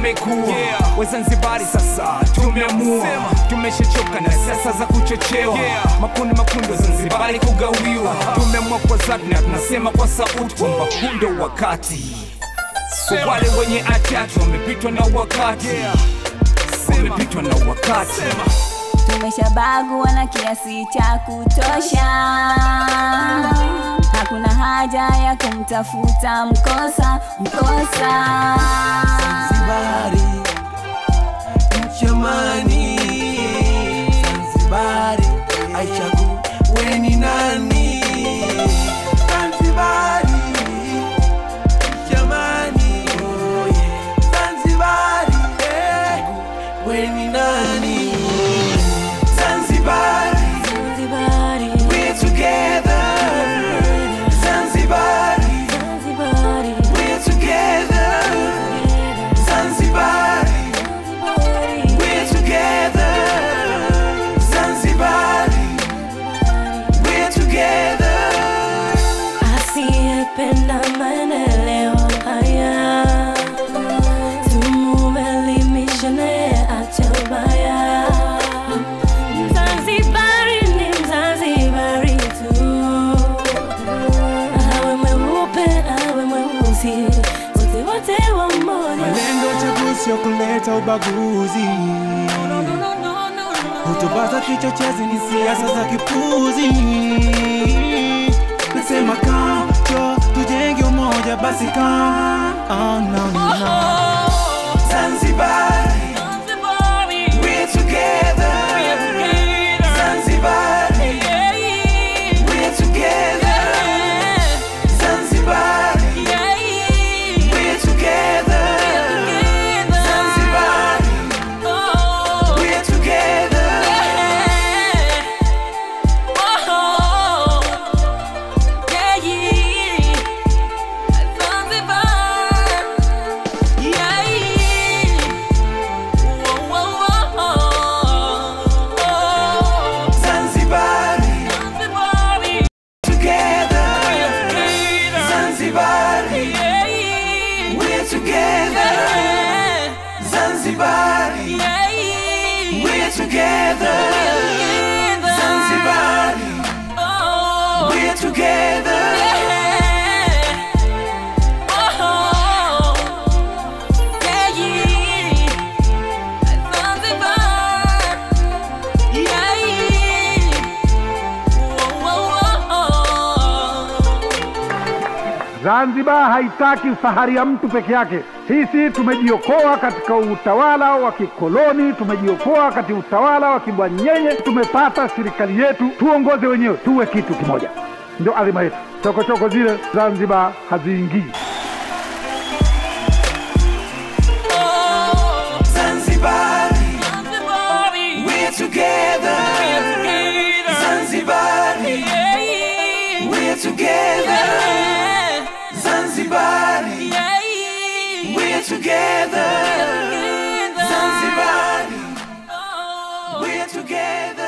imekuwa Wazanzibari sasa tumeamua, tumeshachoka na siasa za kuchochewa makundi makundi, Wazanzibari kugawiwa. Tumeamua kwa dhati na tunasema kwa sauti kwamba huu ndio wakati kwa wale wenye atatu wamepitwa na wakati, wamepitwa na wakati. tumeshabagua na kiasi cha kutosha hakuna haja ya kumtafuta mkosa mkosa Zanzibari nchi amani, Zanzibari haichagui ni nani. Zanzibari nchi amani, oh yeah. Zanzibari eh, we ni nani? Zanzibari Zanzibari, we're together. Zanzibari Zanzibari, we're together. Zanzibari We're together, Zanzibar. We're together. asiyependa maendeleo haya tumumelimisha naye acha ubaya Mzanzibari ni Mzanzibari tu awe mweupe awe mweusi wote wote wa mmoja Malengo ya uchaguzi sio kuleta ubaguzi. Hotuba za kichochezi ni siasa za kipuzi. Nasema kam, jo, tujenge umoja basi kam. Oh, no, no, no. Zanzibar. We're together. Zanzibar. We're together. Zanzibar. We're together. Zanzibar. We're together. Zanzibar. Together. Zanzibar. We're together. Zanzibar. We're together. Zanzibar. We're together. Zanzibar haitaki fahari ya mtu peke yake. Sisi tumejiokoa katika utawala wa kikoloni, tumejiokoa katika utawala wa kibwanyenye, tumepata serikali yetu, tuongoze wenyewe, tuwe kitu kimoja, ndio adhima yetu. Chokochoko zile Zanzibar haziingii. Zanzibar. We're together. Zanzibar. We're together. Zanzibar. We're together. Zanzibar. We're together.